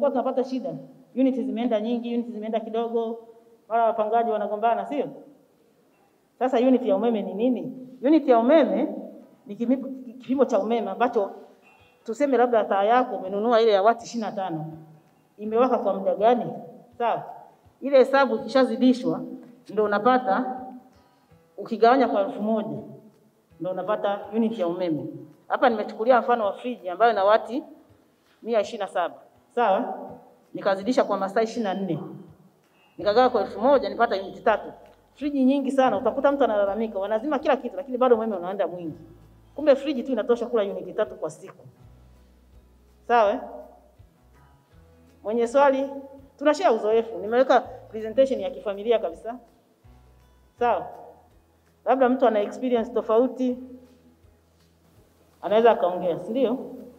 tumekuwa tunapata shida, unit zimeenda nyingi, unit zimeenda kidogo, mara wapangaji wanagombana, sio? Sasa unit ya umeme ni nini? Unit ya umeme ni kipimo, kipimo cha umeme ambacho tuseme labda taa yako umenunua ile ya wati ishirini na tano imewaka kwa muda gani? Sawa, ile hesabu ikishazidishwa ndio unapata, ukigawanya kwa elfu moja ndio unapata unit ya umeme. Hapa nimechukulia mfano wa friji ambayo ina wati mia ishirini na saba sawa, nikazidisha kwa masaa ishirini na nne nikagawa kwa elfu moja nipata unit tatu. Friji nyingi sana, utakuta mtu analalamika, wanazima kila kitu, lakini bado umeme unaenda mwingi. Kumbe friji tu inatosha kula unit tatu kwa siku. Sawa? eh? Mwenye swali, tunashare uzoefu. Nimeweka presentation ya kifamilia kabisa. Sawa? Labda mtu ana experience tofauti anaweza akaongea, si ndio?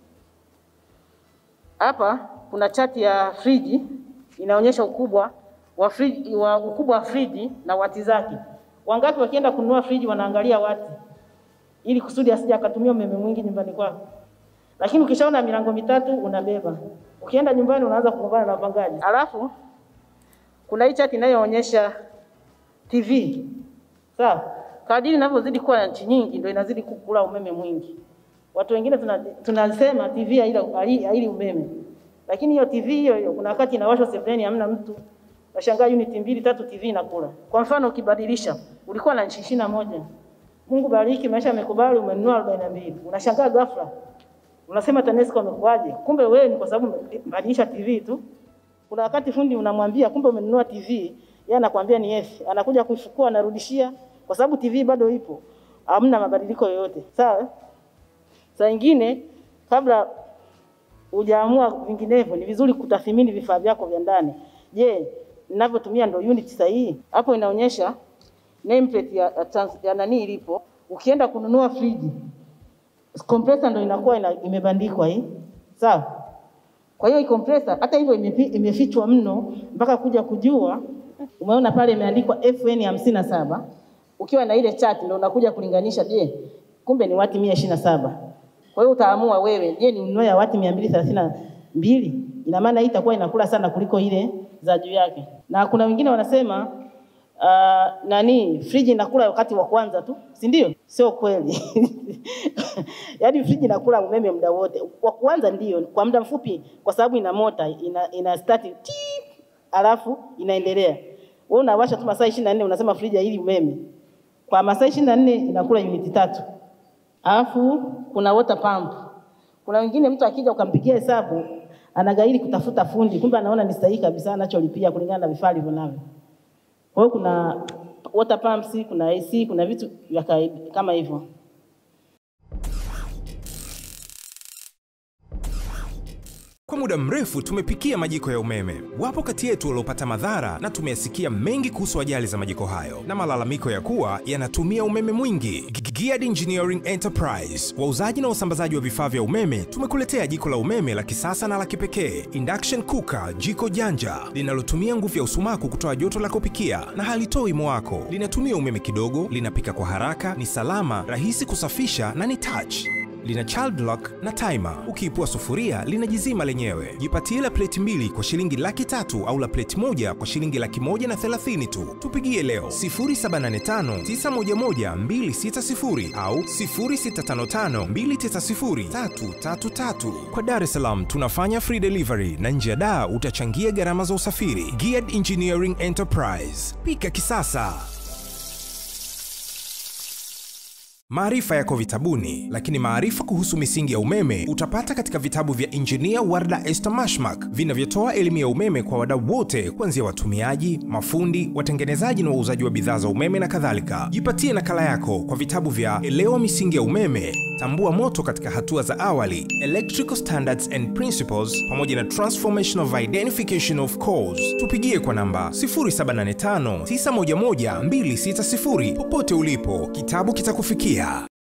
Hapa kuna chati ya friji inaonyesha ukubwa wa friji, wa ukubwa wa friji na wati zake. Wangapi wakienda kununua friji wanaangalia wati ili kusudi asije akatumia umeme mwingi nyumbani kwako. Lakini ukishaona milango mitatu unabeba, ukienda nyumbani unaanza kugombana na wapangaji. Alafu kuna hii chati inayoonyesha TV. Sawa? Kadiri inavyozidi kuwa na nchi nyingi ndio inazidi kukula umeme mwingi. Watu wengine tuna- tunasema TV haila- hai- haili umeme, lakini hiyo TV hiyo hiyo kuna wakati inawashwa sebuleni, hamna mtu, nashangaa unit mbili tatu TV inakula. Kwa mfano ukibadilisha, ulikuwa na nchi ishirini na moja Mungu bariki, maisha yamekubali, umenunua arobaini na mbili unashangaa ghafla unasema TANESCO amekuaje? Kumbe wewe ni kwa sababu umebadilisha TV tu. Kuna wakati fundi unamwambia kumbe umenunua TV, yeye anakwambia ni F, anakuja kuichukua anarudishia, kwa sababu TV bado ipo, hamna mabadiliko yoyote. Sawa? Saa ingine kabla hujaamua vinginevyo, ni vizuri kutathmini vifaa vyako vya ndani. Je, ninavyotumia ndio unit sahihi? Hapo inaonyesha nameplate ya, ya, trans- ya nani ilipo. Ukienda kununua friji compressor ndio inakuwa ina, imebandikwa hii, sawa. Kwa hiyo hii compressor hata hivyo imefi- imefichwa mno mpaka kuja kujua. Umeona pale imeandikwa FN hamsini na saba ukiwa na ile chart ndio unakuja kulinganisha, je, kumbe ni wati mia ishirini na saba. Kwa hiyo utaamua wewe, je, ni ununue ya wati mia mbili thelathini na mbili? Ina maana hii itakuwa inakula sana kuliko ile za juu yake. Na kuna wengine wanasema uh, nani friji inakula wakati wa kwanza tu, si ndio? Sio kweli. Yaani friji inakula umeme muda wote. Wa kwanza ndio kwa muda mfupi, kwa sababu ina mota ina, ina start tip, alafu inaendelea. Wewe unawasha tu masaa 24 unasema friji haili umeme. Kwa masaa 24 inakula uniti tatu. Alafu kuna water pump. Kuna wengine mtu akija ukampigia hesabu anagairi kutafuta fundi, kumbe anaona ni sahihi kabisa anacholipia kulingana na vifaa alivyo navyo. Kwa hiyo kuna water pumps, kuna AC, kuna vitu vya kawaida kama hivyo. Kwa muda mrefu tumepikia majiko ya umeme. Wapo kati yetu waliopata madhara na tumeyasikia mengi kuhusu ajali za majiko hayo na malalamiko ya kuwa yanatumia umeme mwingi. G- Geared Engineering Enterprise, wauzaji na wasambazaji wa vifaa vya umeme, tumekuletea jiko la umeme la kisasa na la kipekee, induction cooker, jiko janja linalotumia nguvu ya usumaku kutoa joto la kupikia na halitoi mwako. Linatumia umeme kidogo, linapika kwa haraka, ni salama, rahisi kusafisha na ni touch lina child lock na timer. Ukiipua sufuria linajizima lenyewe. Jipatie la pleti mbili kwa shilingi laki tatu au la pleti moja kwa shilingi laki moja na thelathini tu. Tupigie leo 0785911260 au 0655290333. Kwa Dar es Salaam tunafanya free delivery na nje ya daa utachangia gharama za usafiri. Geared Engineering Enterprise, pika kisasa. Maarifa yako vitabuni, lakini maarifa kuhusu misingi ya umeme utapata katika vitabu vya Injinia Warda Esther Mashmak vinavyotoa elimu ya umeme kwa wadau wote, kuanzia watumiaji, mafundi, watengenezaji na wauzaji wa bidhaa za umeme na kadhalika. Jipatie nakala yako kwa vitabu vya Elewa misingi ya umeme, Tambua moto katika hatua za awali, Electrical Standards and Principles, pamoja na Transformation of Identification of Cause. Tupigie kwa namba 0785 911 260 popote ulipo, kitabu kitakufikia.